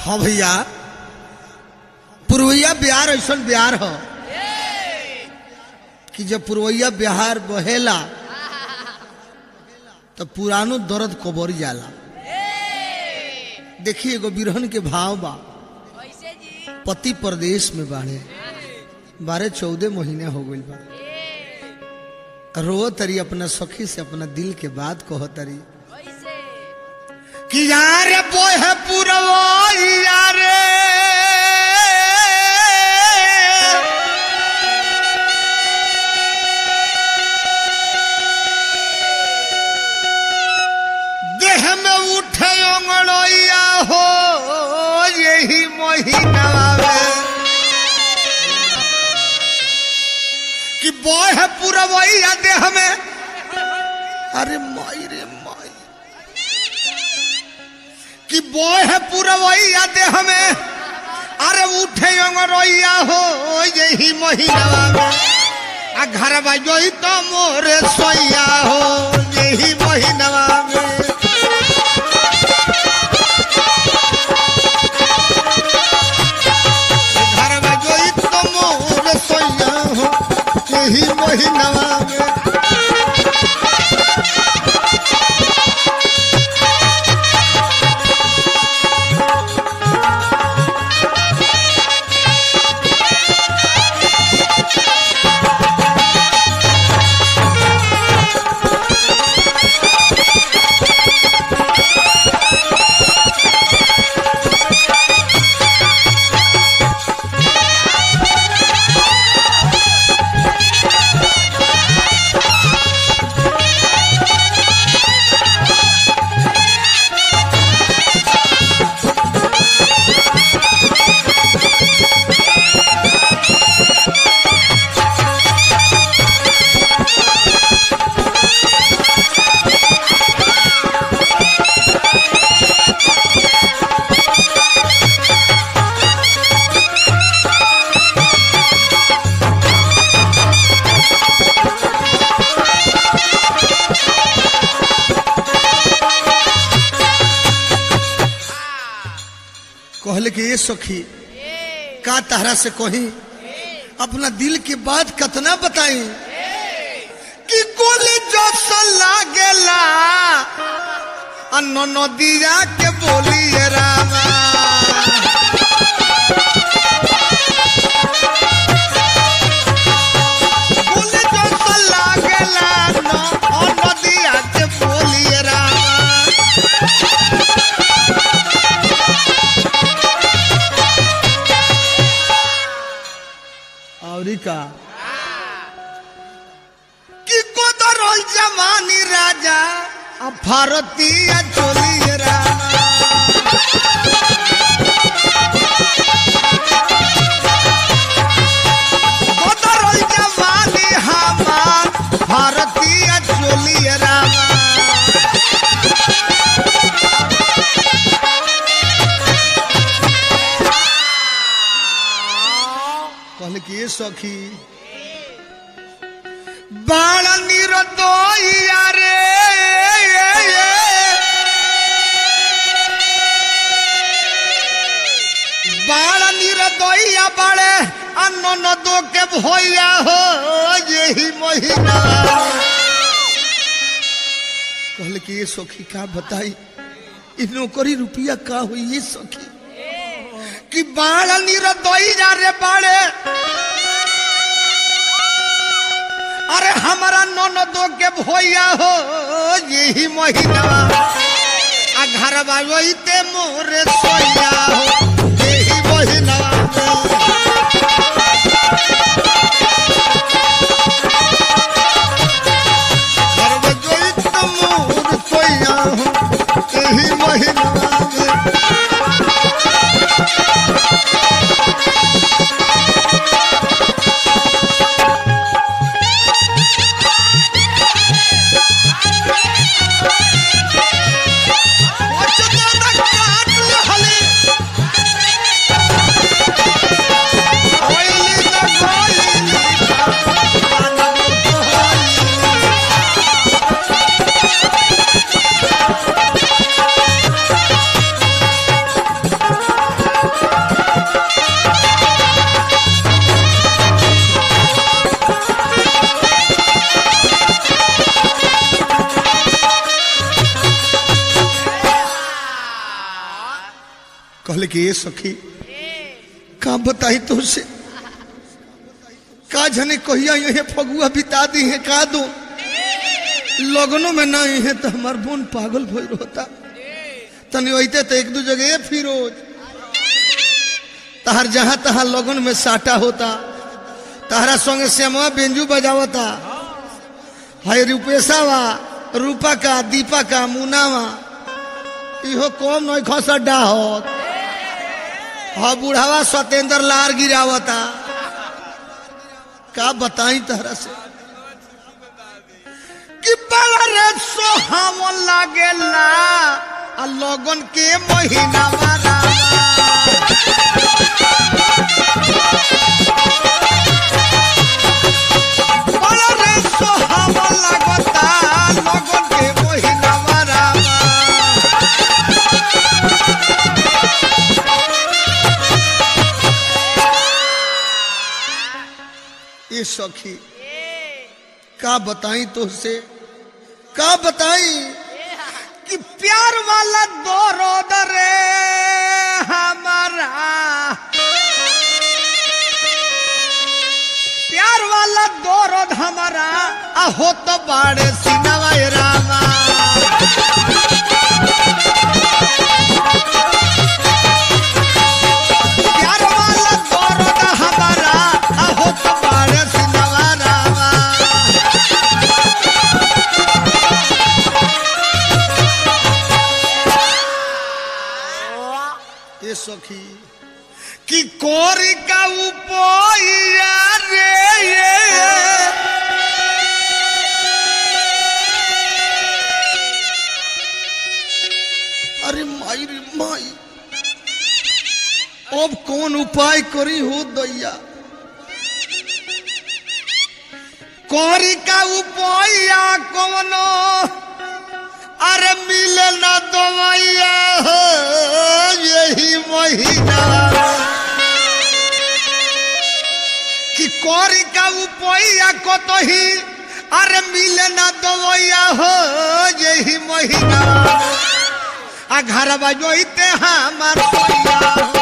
हाँ भैया पुरवैया बिहार ऐसा बिहार हो कि जब पुरवैया बिहार बहेला तो पुरानो दर्द कबर जाला देखिए एगो बिरहन के भाव बा कैसे जी पति प्रदेश में बाड़े बारह चौदह महीने हो गई बा रो तरी अपना सखी से अपना दिल के बात कहो तरी कैसे कि यार बोय है पुरवैया रे देह में उठे अंगड़ैया हो यही महीना में कि बोय है पुरवैया देह में अरे माई रे माई कि बोय है पुरवैया देह में अरे उठे अंगरैया हो यही महीना में आ घर बजोई तो मोरे सोया हो यही महीना में घर बजोई तो मोरे सोया हो यही महीना में कहले कि ये सखी का तहरा से कही अपना दिल की बात कतना बताई कि गोली जो लागेला अन्न नदिया के बोलिए रामा गोली जो लागेला न नदिया के बोलिए रामा और का कि कोदरल जवानी राजा आ भारतीय चोली रामा कोदरल जवानी हमार भारतीय चोली रामा कहले कि ये सखी बाण निरदोइया रे बाण निरदोइया बाड़े अन्न नदो के भैया हो यही महीना कहले कि ये सखी का बताई इ नौकरी रुपया का हुई ये सखी कि बाण निरदोइया रे बाड़े अरे हमारा ननदो के भैया हो यही महीना आ घर बाबते मोरे सोया हो यही महीना घर बाबते मोरे सोया हो यही महीना काट ले हले कहले कि ये सखी का बताई तुझसे का जने कहिया ये फगुआ बिता दी है का दो लगनों में नहीं है तो हमार बोन पागल भइल होता तनी वैते तो एक दू जगह फिरोज तहर जहां तहां लगन में साटा होता तहरा संगे श्यामा बेंजू बजावता है रूपेशावा रूपा का दीपा का मुनावा इहो कम नहीं खसड्डा होत हाँ बुढ़ावा सत्येंद्र लार गिरावता का बताई तहरा से कि बड़ा रे सोहावन लागेला आ लगन के महीना मारा बड़ा रे सोहावन लागता लगन के महीना मारा ये सखी का बताई तुझसे का बताई कि प्यार वाला दौरद रे हमारा प्यार वाला दौरद हमारा आहो तो बाड़े सिनवा रामा प्यार वाला दौरद हमारा आहो तो बाड़े सिनवा रामा ये सखी कि कोरी का उपोया रे ये अरे माई रे माई अब कौन उपाय करी हो दैया कोरी का उपाया कौनो अरे मिले ना दवाइया हो यही महीना कि कोरी का उपाया को तो ही अरे मिले ना दवाइया हो यही महीना आ घर बजोते हमार सोया हो